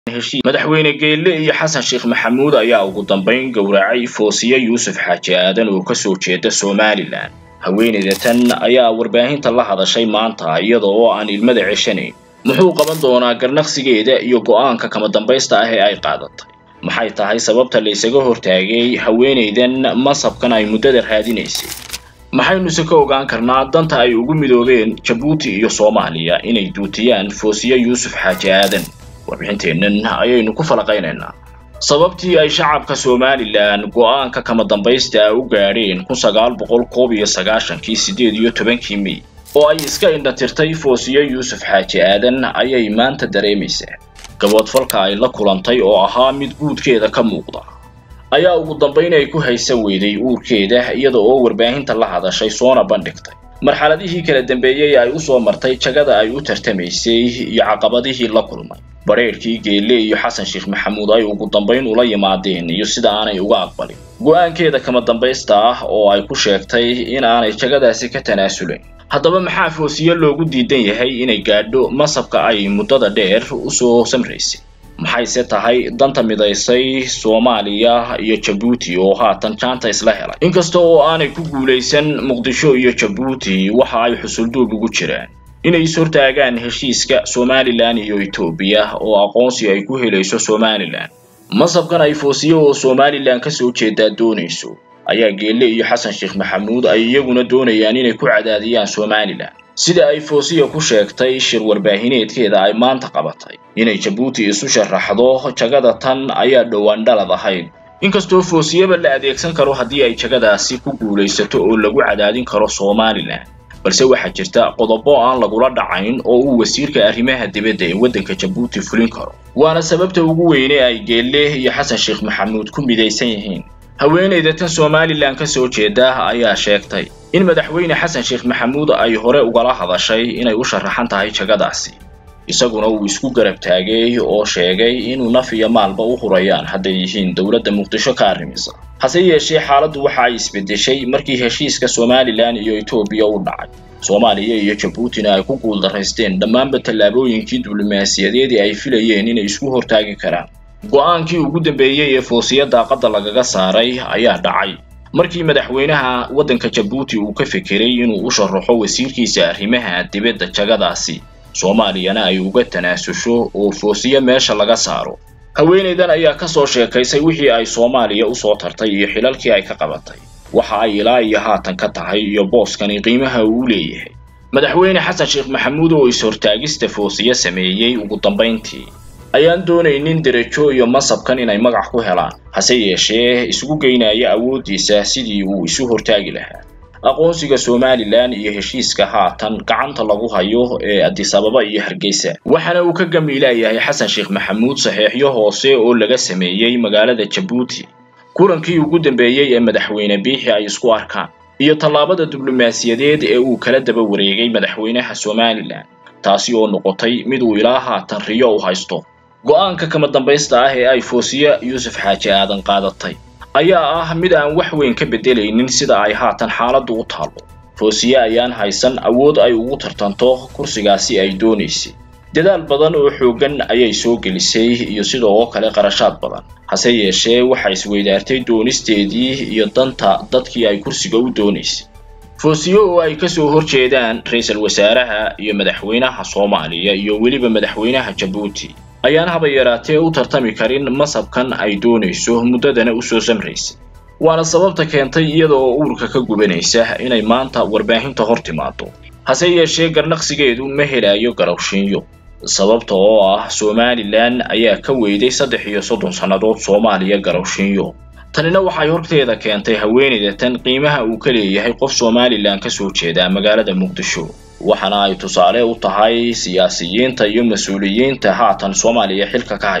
heshiis madaxweyne geelle iyo xasan sheekh maxamuud ayaa ugu dambayn gowracay foosiye yuusuf xaaji aadan oo kasoo jeeda somalilan haweeneyda tan ayaa warbaahinta la hadashay maanta iyada oo aan ilmada ceshanayn muxuu qaban doonaa garnaqsigeeda iyo go'aanka kama dambaysta ah ee ay qaadatay maxay tahay sababta la isaga hortaagay haweeneydan masabkan ay muddada raadinaysay maxaynuse ka ogaan karnaa danta ay ugu midoobeen jabuuti iyo soomaaliya inay duutiyaan foosiye yuusuf xaaji aadan warbixinteennan ayaynu ku falaqaynaynaa sababtii ay shacabka somalilan go'aanka kama dambaysta u gaadheen kun sagaal boqol koob iyo sagaashankii siddeed iyo tobankii mey oo ay iska indhatirtay foosiye yuusuf xaaji aadan ayay maanta dareemaysaa gaboodfalka ay la kulantay oo ahaa mid guudkeeda ka muuqda ayaa ugu dambayn ay ku haysan weyday uurkeeda iyada oo warbaahinta la hadashay soona bandhigtay marxaladihii kala dambeeyey ay usoo martay jagada ay u tartamaysay iyo caqabadihii la kulmay badheerhkii geelle iyo xasan sheekh maxamuud ay ugu dambayn ula yimaadeen iyo sida aanay uga aqbalin go'aankeeda kama dambaysta ah oo ay ku sheegtay in aanay jagadaasi ka tanaasulayn haddaba maxaa foosiye loogu diidan yahay inay gaadho masabka ay muddada dheer usoo samraysay maxayse tahay danta midaysay soomaaliya iyo jabuuti oo haatan jaanta isla helay inkasta oo aanay ku guulaysan muqdisho iyo jabuuti waxa ay xusulduub ugu jiraan inay is-hortaagaan heshiiska somalilan iyo etoobiya oo aqoonsi ay ku helayso somalilan masabkan ay foosiye oo somalilan kasoo jeedaa doonayso ayaa geelle iyo xasan sheekh maxamuud ay iyaguna doonayaan inay ku cadaadiyaan somalilan sida ay foosiya ku sheegtay shir warbaahineedkeeda ay maanta qabatay inay jabuuti isu sharaxdo jagada tan ayaa dhowaan dhalad ahayd inkastoo foosiyaba la adeegsan karo haddii ay jagadaasi ku guulaysato oo lagu cadaadin karo somalilan balse waxaa jirta qodobo aan lagula dhacayn oo uu wasiirka arrimaha dibadda ee waddanka jabuuti fulin karo waana sababta ugu weyne ay geelle iyo xasan sheekh maxamuud ku midaysan yihiin haweeneyda tan somalilan ka soo jeeda ayaa sheegtay in madaxweyne xasan sheekh maxamuud ay hore ugala hadashay inay u sharaxan tahay jagadaasi isaguna uu isku garab taagay oo sheegay inuu naf iyo maalba u hurayaan hadday yihiin dowladda muqdisho ka arrimisa hase yeeshee xaaladdu waxa ay isbeddeshay markii heshiiska somalilan iyo etoobiya u dhacay soomaaliya iyo jabuutina ay ku guuldaraysteen dhammaanba tallaabooyinkii diblomaasiyadeedii ay filayeen inay isku hortaagi karaan go'aankii ugu dambeeyey ee foosiya daaqadda lagaga saaray ayaa dhacay markii madaxweynaha waddanka jabuuti uu ka fekeray inuu u sharaxo wasiirkiisa arrimaha dibadda jagadaasi soomaaliyana ay uga tanaasusho oo foosiye meesha laga saaro haweeneydan ayaa ka soo sheekaysay wixii ay soomaaliya usoo tartay iyo xilalkii ay ka qabatay waxa ay ilaa iyo haatan ka tahay iyo booskani qiimaha uu leeyahay madaxweyne xasan sheekh maxamuud oo is-hortaagista foosiye sameeyey ugu dambayntii ayaan doonaynin derajo iyo masabkan inay magac ku helaan hase yeeshee isugu geynaya awooddiisa sidii uu isu hortaagi lahaa aqoonsiga somalilan iyo heshiiska haatan gacanta lagu hayo ee adisababa iyo hargeysa waxaana uu ka gamiilayahay xasan sheekh maxamuud saxeexyo hoose oo laga sameeyey magaalada jabuuti kulankii ugu dambeeyey ee madaxweyne biixi ay isku arkaan iyo tallaabada diblomaasiyadeed ee uu kala daba wareegay madaxweynaha somalilan taasi oo noqotay mid uu ilaa haatan riyo u haysto go'aanka kama dambaysta ah ee ay foosiye yuusuf xaaji aadan qaadatay ayaa ah mid aan wax weyn ka beddelaynin sida ay haatan xaaladdu u taallo foosiye ayaan haysan awood ay ugu tartanto kursigaasi ay doonaysay dadaal badan oo xooggan ayay soo gelisay iyo sidoo kale qarashaad badan hase yeeshee waxa isweydaartay doonisteedii iyo danta dadkii ay kursiga u doonaysay foosiye oo ay kasoo horjeedaan ra-iisul wasaaraha iyo madaxweynaha soomaaliya iyo weliba madaxweynaha jabuuti ayaan haba yaraatee u tartami karin masabkan ay doonayso muddadana usoo samraysay waana sababta keentay iyada oo uurka ka gubanaysa inay maanta warbaahinta hor timaado hase yeeshee garnaqsigeedu ma helayo garowshiinyo sababta oo ah somalilan ayaa ka weyday saddex iyo soddon sannadood soomaaliya garowshiinyo tanina waxay horteeda keentay haweeneyda tan qiimaha uu ka leeyahay qof somalilan ka soo jeeda magaalada muqdisho waxaana ay tusaale u tahay siyaasiyiinta iyo mas-uuliyiinta haatan soomaaliya xilka ka hay